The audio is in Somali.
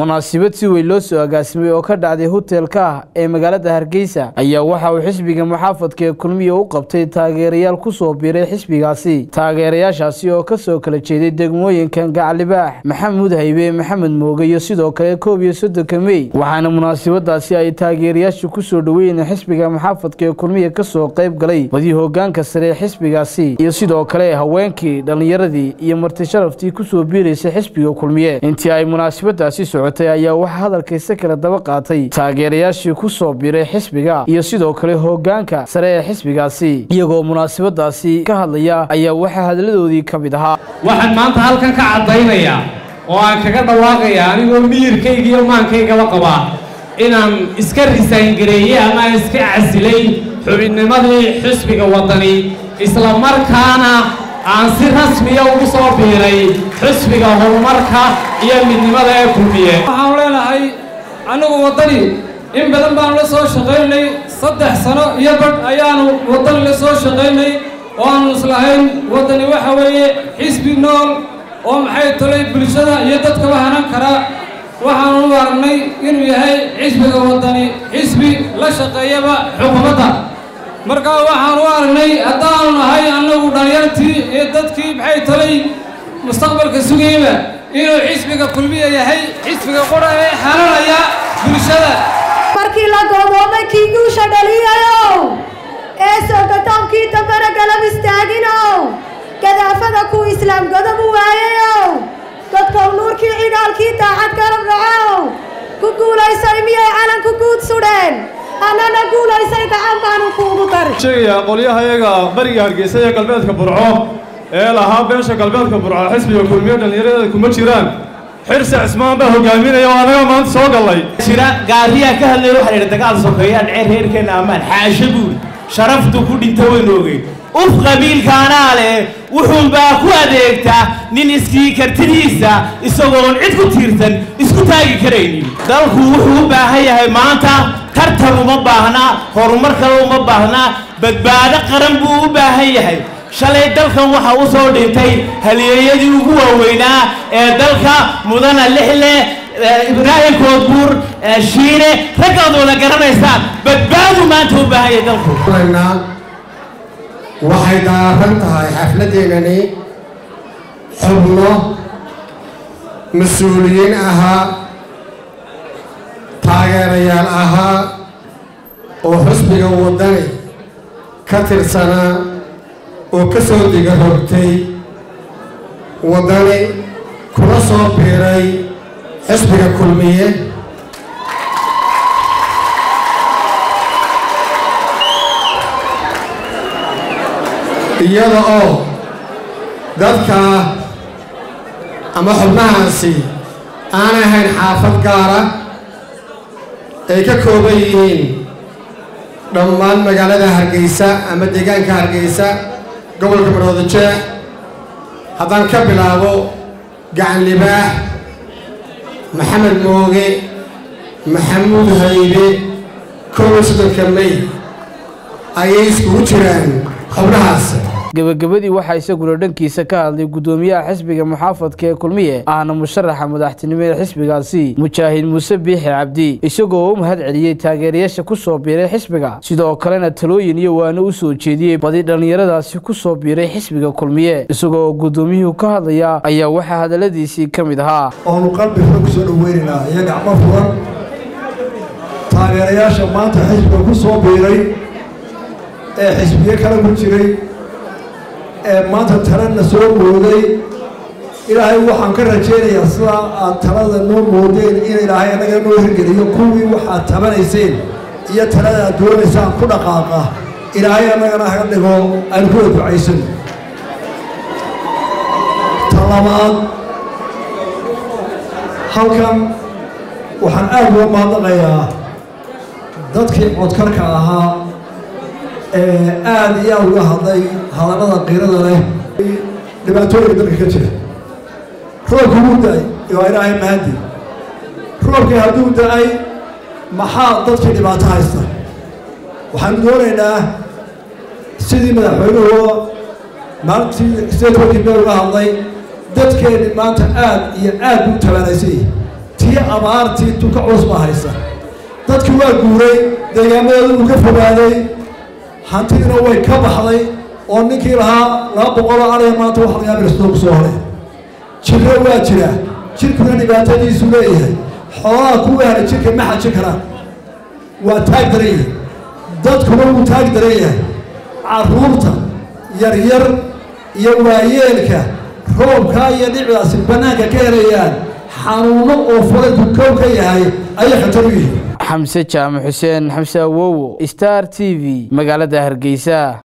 munaasabad si weyn loo soo agaasimay oo ka dhacday hotelka ah ee magaalada hargeysa ayaa waxa uu xisbiga muxaafadka ee kulmiya u qabtay taageerayaal ku soo biiray xisbigaasi taageerayaashaasi oo kasoo kala jeeday degmooyinkan gaclibaax maxamuud haybe maxamed mooge iyo sidoo kale koob iyo soddonka mey waxaana munaasabadaasi ay taageerayaashu kusoo dhoweeyeen xisbiga muxaafadka ee kulmiya kasoo qayb galay badi hogaanka sare ee xisbigaasi iyo sidoo kale haweenkii dhallinyaradii iyo marti sharaftii kusoo biiraysay xisbiga kulmiye intii ay munaasabadaasi socotay ayaa waxaa hadalkayse kala daba qaatay taageerayaashii ku soo biiray xisbiga iyo sidoo kale hogaanka sare ee xisbigaasi iyagoo munaasabadaasi ka hadlaya ayaa waxaa hadaladoodii ka mid ahaa waxaan maanta halkan ka caddaynayaa oo aan kaga dhawaaqayaa anigoo miyirkayga iyo maankaygaba qabaa inaan iska risayngareeyey ama aan iska casilay xubinnimadii xisbiga waddani isla markaana aan si rasmiya ugu soo biiray xisbiga horumarka iyo midnimada ee kulmiye waxaanu leenahay annagu waddani in badan baanu la soo shaqaynay saddex sano iyo badh ayaanu waddani la soo shaqaynay oo aanu islahayn waddani waxa weeye xisbi nool oo maxay tolay bulshada iyo dadkaba hanan karaa waxaanu u aragnay inuu yahay xisbiga waddani xisbi la shaqeeyaba xukuumadda markaa waxaanu u aragnay haddaanu nahay annagu dhallinyartii iyo dadkii maxay tolay mustaqbalka sugayba inuu xisbiga kulmiya yahay xisbiga qura ee xalanaya bulshada markii la goodoomay kii guusha dhaliyayow ee soogatoomkii dambana galab istaaginow gadaafada kuu islaam godob u waayayow dadkow nuurkii cidhaalkii daacad garab dhacow ku guulaysay miyay calanku guud sudheen annana guulaysay gacan baanu kuugu dari sheegayaa qolyahayaga bariga hargeysa ee galbeedka burco ee lahaa beesha galbeedka burco xisbiga kulmiye dhallinyaradeeda kuma jiraan xirse cismaan baa hogaaminaya oo anaga maanta soo gallay jira gaariyaa ka hadlaya waxaa yidhi dagaal sokeeyaan ceer reerkeenna ammaan xaasho buuri sharaftu ku dhinta waynu ogeyn uf qabiilkaanaa leh wuxuunbaa ku adeegtaa nin iskii kartidiisa isagoon cid ku tiirsan isku taagi karaynin dalku wuxuu u baahan yahay maanta tartan uma baahna horumar kale uma baahna badbaado qaran buu u baahan yahay shalay dalkan waxaa u soo dhintay haliyeeyadii ugu waaweynaa ee dalka mudana lixle ibraahim koodbuur shiine raggaad wada garanaysaan badbaadu maanta u baahan yahay dalku waxay daaran tahay xafladdeennani xubno mas-uuliyiin ahaa taageerayaal ahaa oo xusbiga waddani ka tirsanaa oo ka soo diga rogtay waddani kuna soo biiray xisbiga kulmiye iyada oo dadka ama xubnahaasi aanay ahayn xaafad gaara ay ka kooban yihiin dhammaan magaalada hargeysa ama deegaanka hargeysa gobolka maroodijeex haddaan ka bilaabo gacan libaax maxamed mooge maxamuud haybe koob iyo soddonka mey ayay iskugu jiraan xubnahaas gebagabadii waxaa isaguna dhankiisa ka hadlay guddoomiyaha xisbiga muxaafadka ee kulmiye ahna musharaxa madaxtinimo ee xisbigaasi mujaahid muuse biixi cabdi isagoo u mahad celiyey taageerayaasha ku soo biiray xisbiga sidoo kalena talooyin iyo waano u soo jeediyey badi dhallinyaradaasi ku soo biiray xisbiga kulmiye isagoo guddoomiyuhu ka hadlaya ayaa waxaa hadalladiisii ka mid ahaa oonu qalbi fura kusoo dhoweynaynaa iyo gacmo furan taageerayaasha maanta xisbiga ku soo biiray ee xisbiye kale ku jiray ee maanta talena soo mooday ilaahay waxaan ka rajaynayaa sidaa aad talada noo moodeen in ilaahay annaga noo hirgeliyo kuwii waxaad tabanayseen iyo talada aad doonaysaan ku dhaqaaqa ilaahay annagana haga dhigo aynu kuwa ducaysano ta labaad halkan waxaan aad uga mahadnaqayaa dadkii codkarka ahaa ee aada iyo aada uga hadlay hadallada qiirada leh dhibaatooyinka dalka ka jira roobkii wuu da-ay waa ilaahay mahadi roobkii hadduu da-ay maxaa dadkii dhibaato haysta waxaanu doonaynaa sidii madaxweynuhu maalintii sideed warkii meel uga hadlay dadkeenni maanta aad iyo aad buu tabaanaysay tii tii abaartii tuka culus baa haysa dadkii waa guuray deegaamadeedu uu ka fogaaday hantidiina way ka baxday oo ninkii lahaa laba boqoloo ariga maanta waxa lagaa birstoo ku soo horay jirro waa jira jirkuna dhibaatadiisu leeyahay xoolaha kuwa haray jirka ma xajin karaan waa taag daran yahay dadkuna wuu taag daran yahay carruurta yaryar iyo waayeelka roobkaa iyo dhicdaasi bannaanka ka helayaan xanuuno oo fulayku kow ka yahay ayay khatar u yihiin xamse jaamac xuseen xamse awowo star t v magaalada hargeysa